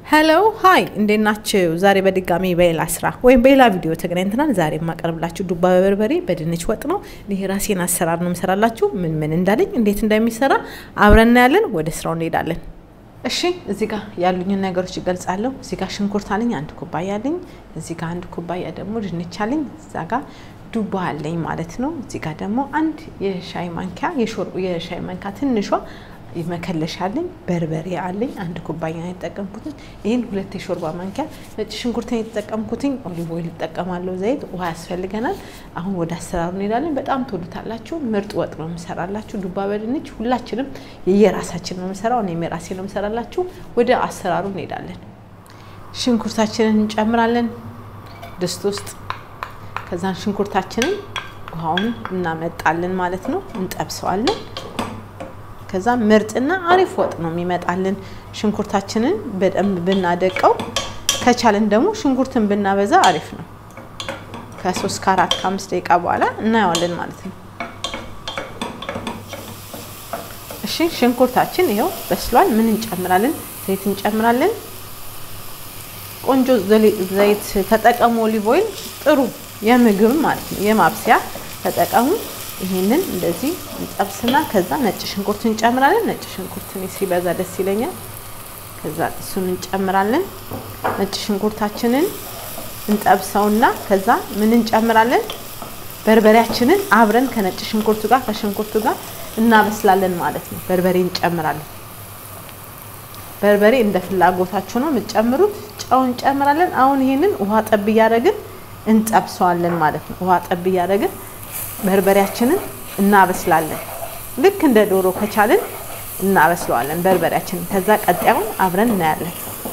ሄሎ ሀይ እንዴት ናችሁ? ዛሬ በድጋሚ በሌላ ስራ ወይም በሌላ ቪዲዮ ተገናኝተናል። ዛሬ የማቀርብላችሁ ዱባ በበርበሬ በድንች ወጥ ነው። ይህ ራሴን አሰራር ነው የምሰራላችሁ። ምን ምን እንዳለኝ እንዴት እንደሚሰራ አብረን እናያለን። ወደ ስራው እንሄዳለን። እሺ እዚህ ጋር ያሉኝን ነገሮች ይገልጻለሁ። እዚህ ጋር ሽንኩርት አለኝ አንድ ኩባያ አለኝ። እዚህ ጋር አንድ ኩባያ ደግሞ ድንች አለኝ። እዛ ጋር ዱባ አለኝ ማለት ነው። እዚህ ጋር ደግሞ አንድ የሻይ ማንኪያ የሻይ ማንኪያ ትንሿ መከለሻ አለኝ። በርበሬ አለኝ አንድ ኩባያ ነው የተጠቀምኩትኝ። ይህን ሁለት የሾርባ ማንኪያ ነጭ ሽንኩርት ነው የተጠቀምኩትኝ። ኦሊቭ ኦይል እጠቀማለሁ። ዘይት፣ ውሃ ያስፈልገናል። አሁን ወደ አሰራሩ እንሄዳለን። በጣም ትወዱታላችሁ። ምርጥ ወጥ ነው የምሰራላችሁ። ዱባ በድንች ሁላችንም የየራሳችን ነው የምሰራው። እኔም የራሴ ነው የምሰራላችሁ። ወደ አሰራሩ እንሄዳለን። ሽንኩርታችንን እንጨምራለን ድስት ውስጥ። ከዛን ሽንኩርታችንን ውሃውን እናመጣለን ማለት ነው። እንጠብሰዋለን ከዛ ምርጥና አሪፍ ወጥ ነው የሚመጣልን። ሽንኩርታችንን በደንብ ብናደቀው ከቻልን ደግሞ ሽንኩርትን ብናበዛ አሪፍ ነው። ከሶስት ከአራት ከአምስት ደቂቃ በኋላ እናየዋለን ማለት ነው። እሺ ሽንኩርታችን ይኸው በስሏል። ምን እንጨምራለን? ዘይት እንጨምራለን። ቆንጆ ዘይት ተጠቀሙ። ኦሊቭ ኦይል ጥሩ የምግብ ማለት ነው የማብሰያ ተጠቀሙ። ይሄንን እንደዚህ እንጠብስና ከዛ ነጭ ሽንኩርት እንጨምራለን። ነጭ ሽንኩርት ሲበዛ ደስ ይለኛል። ከዛ እሱን እንጨምራለን። ነጭ ሽንኩርታችንን እንጠብሰውና ከዛ ምን እንጨምራለን? በርበሬያችንን አብረን ከነጭ ሽንኩርቱ ጋር ከሽንኩርቱ ጋር እናበስላለን ማለት ነው። በርበሬ እንጨምራለን። በርበሬ እንደ ፍላጎታችሁ ነው የምትጨምሩት። ጨው እንጨምራለን። አሁን ይሄንን ውሃ ጠብ እያደረግን እንጠብሰዋለን ማለት ነው። ውሃ ጠብ እያደረግን በርበሬያችንን እናበስላለን። ልክ እንደ ዶሮ ከቻልን እናበስለዋለን በርበሬያችንን። ከዛ ቀጣዩን አብረን እናያለን።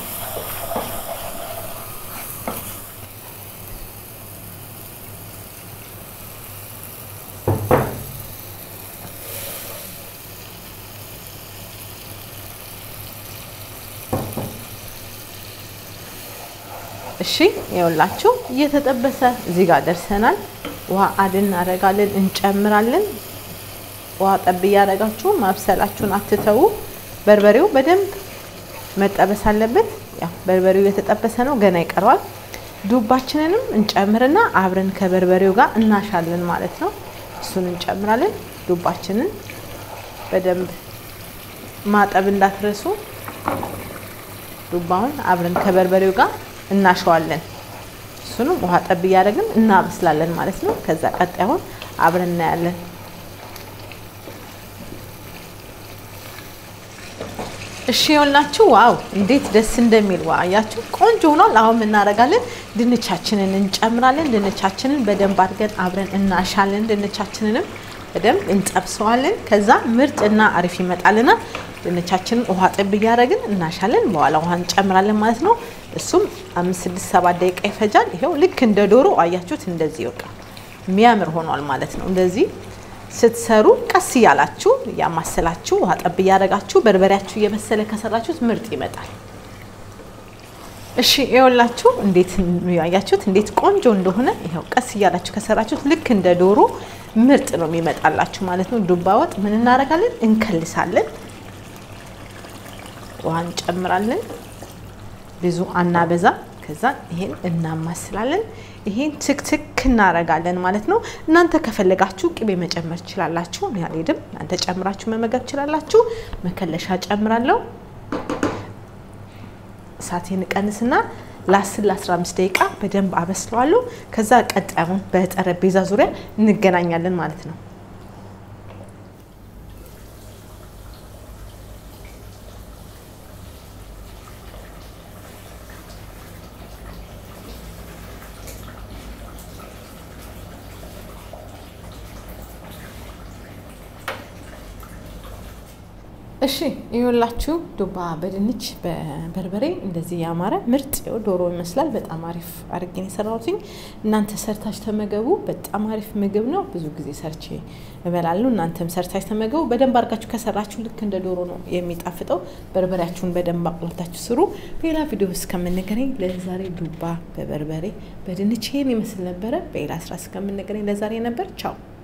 እሺ ይኸውላችሁ እየተጠበሰ እዚህ ጋር ደርሰናል። ውሃ አድ እናደርጋለን፣ እንጨምራለን። ውሃ ጠብ እያደረጋችሁ ማብሰላችሁን አትተዉ። በርበሬው በደንብ መጠበስ አለበት። ያው በርበሬው እየተጠበሰ ነው፣ ገና ይቀረዋል። ዱባችንንም እንጨምርና አብረን ከበርበሬው ጋር እናሻለን ማለት ነው። እሱን እንጨምራለን። ዱባችንን በደንብ ማጠብ እንዳትረሱ። ዱባውን አብረን ከበርበሬው ጋር እናሸዋለን። እሱንም ውሃ ጠብ እያደረግን እናበስላለን ማለት ነው። ከዛ ቀጣዩን አብረን እናያለን። እሺ ይኸውላችሁ፣ ዋው እንዴት ደስ እንደሚል ዋ አያችሁ፣ ቆንጆ ሆኗል። አሁን እናደርጋለን፣ ድንቻችንን እንጨምራለን። ድንቻችንን በደንብ አድርገን አብረን እናሻለን። ድንቻችንንም በደንብ እንጠብሰዋለን። ከዛ ምርጥና አሪፍ ይመጣልናል። ድንቻችንን ውሃ ጥብ እያደረግን እናሻለን። በኋላ ውሃ እንጨምራለን ማለት ነው። እሱም አምስት ስድስት ሰባት ደቂቃ ይፈጃል። ይኸው ልክ እንደ ዶሮ አያችሁት፣ እንደዚህ ይወቃ የሚያምር ሆኗል ማለት ነው። እንደዚህ ስትሰሩ ቀስ እያላችሁ እያማሰላችሁ ውሃ ጠብ እያደረጋችሁ በርበሬያችሁ እየበሰለ ከሰራችሁት ምርጥ ይመጣል። እሺ ይኸውላችሁ እንዴት ያያችሁት እንዴት ቆንጆ እንደሆነ ይኸው ቀስ እያላችሁ ከሰራችሁት ልክ እንደ ዶሮ ምርጥ ነው የሚመጣላችሁ ማለት ነው። ዱባ ወጥ ምን እናደርጋለን? እንከልሳለን ውሃ እንጨምራለን። ብዙ አናበዛ። ከዛ ይሄን እናማስላለን። ይሄን ትክትክ እናረጋለን ማለት ነው። እናንተ ከፈለጋችሁ ቅቤ መጨመር ትችላላችሁ። እኔ አልሄድም። እናንተ ጨምራችሁ መመገብ ትችላላችሁ። መከለሻ ጨምራለሁ። እሳቴን ቀንስና ለ10 ለ15 ደቂቃ በደንብ አበስለዋለሁ። ከዛ ቀጣዩን በጠረጴዛ ዙሪያ እንገናኛለን ማለት ነው። እሺ ይኸውላችሁ ዱባ በድንች በበርበሬ እንደዚህ ያማረ ምርጥ ዶሮ ይመስላል። በጣም አሪፍ አድርጌ ነው የሰራሁትኝ። እናንተ ሰርታችሁ ተመገቡ። በጣም አሪፍ ምግብ ነው። ብዙ ጊዜ ሰርቼ እበላለሁ። እናንተም ሰርታችሁ ተመገቡ። በደንብ አድርጋችሁ ከሰራችሁ ልክ እንደ ዶሮ ነው የሚጣፍጠው። በርበሬያችሁን በደንብ አቁላልታችሁ ስሩ። በሌላ ቪዲዮ እስከምንገናኝ ለዛሬ ዱባ በበርበሬ በድንች ይሄን ይመስል ነበረ። በሌላ ስራ እስከምንገናኝ ለዛሬ ነበር። ቻው